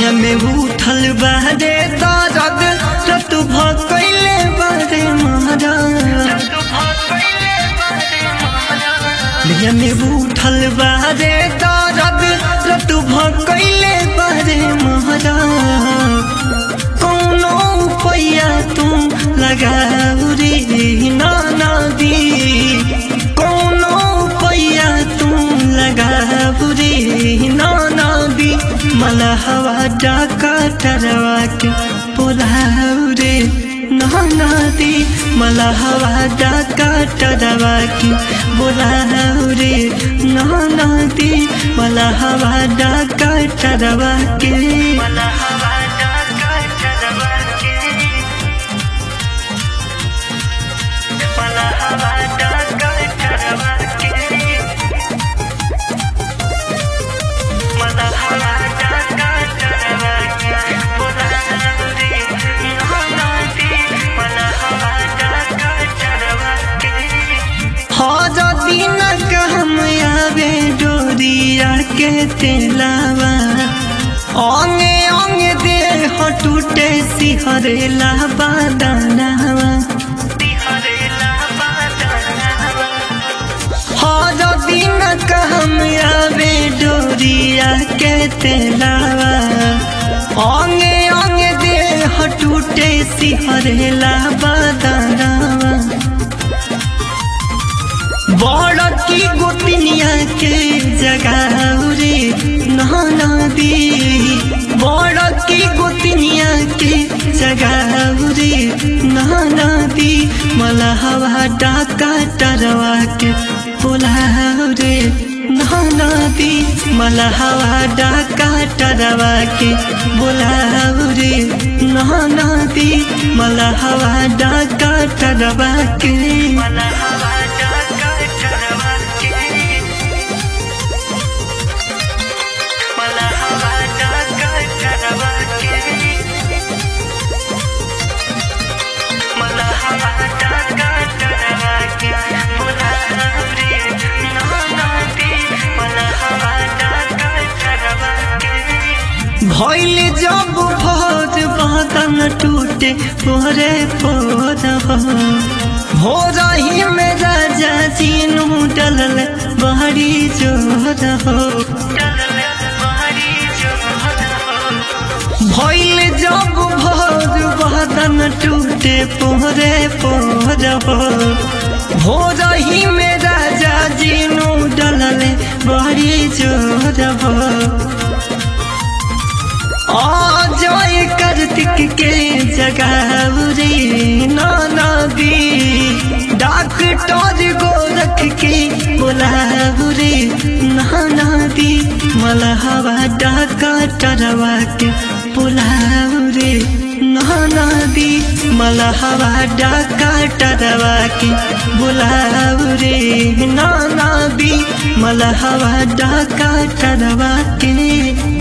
भैया में उठल बारे दर्द रत भकैले बारे महाराज भैया में उठल बारे दर्द रत भकैले बारे महाराज कौनो पैया तुम लगाऊ रे नाना दी कौनो पैया तुम लगाऊ रे नाना दी मला हवा डाका टरवा के बोलाऊ रे नाना दी मला हवा डाका टरवा के बोलाऊ रे नाना दी मला हवा डाका टरवा के मला हवा डाका टरवा के मला हवा डाका टरवा के मला हवा डाका टरवा के बोलाऊ रे नाना दी मला हवा डाका टरवा के हर दिन कहम आवे डोरिया के तेलावा अंगे अंगे देह टूटे सिहरेला बादनावा हर दिन कहम आवे डोरिया के तेलावा अंगे अंगे देह टूटे सिहरेला बादनावा बड़ की गोतनिया के जगाऊ रे नहाना दी बड़ की गोतनिया के जगाऊ रे नहाना दी मला हवा डाका टरवा के बोलाऊ रे नहाना दी मला हवा डाका टरवा के बोलाऊ रे नहाना दी मला हवा डाका टरवा के मला हवा डाका टरवा के मला हवा डाका टरवा के मला हवा डाका टरवा के बोलाऊ रे नहाना दी मला हवा डाका टरवा के भइल जब भोज बदन टूटे पोरे पोर भोर ही में राजा जीनू डलल बहरी जोर हो भइल जब भोज बदन टूटे पोरे पोर हो भोर ही में राजा जीनू डलल बहरी जोर हो जय कार्तिक के जगाऊ रे नाना दी डॉक्टर गोरख के बोलाऊ रे नाना दी मला हवा डाका टरवा के बोलाऊ रे नाना दी मला हवा डाका टरवा के बोलाऊ रे नाना दी मला हवा डाका टरवा के